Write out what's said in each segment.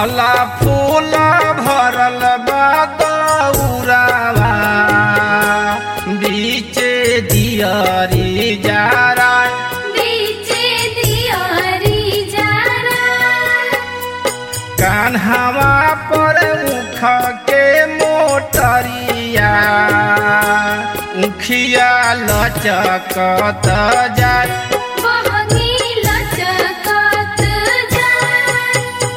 फल फूल भरल बा दौरावा बीचे दियरी जारा बीचे दियारी जारा कान्हवा पर मुख के मोटरिया उखिया लचकत जाय बहनी लचकत जाय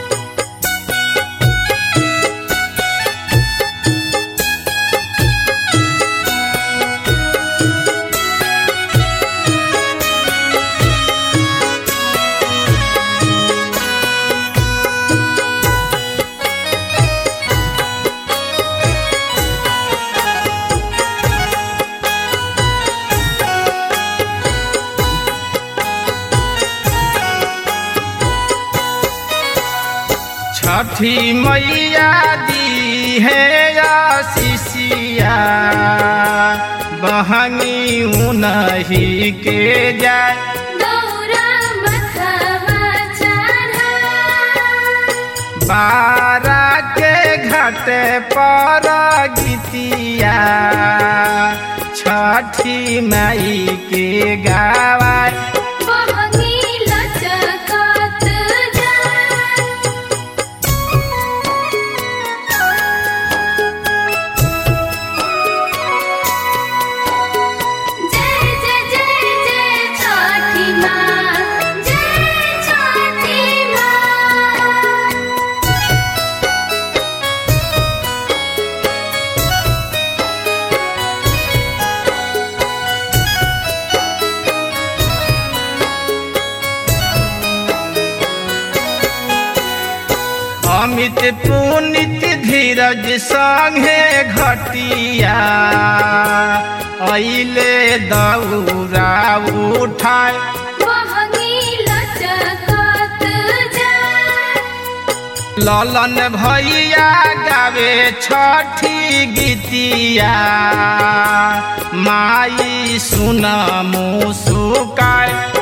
छठी मैया दी है आशीषिया बहनी उनही के जाय दौरा मथवा चढ़ा बारा के घाट पर गीतिया छठी माई के गावाय बहनी लचकत जाय जय जय जय जय छठी माँ जय छठी माँ अमित पुनित धीरज संगे घटिया अइले दौरा उठाय बहनी लचकत जाय ललन भैया गावे छठी गीतिया माई सुन मुसुकाय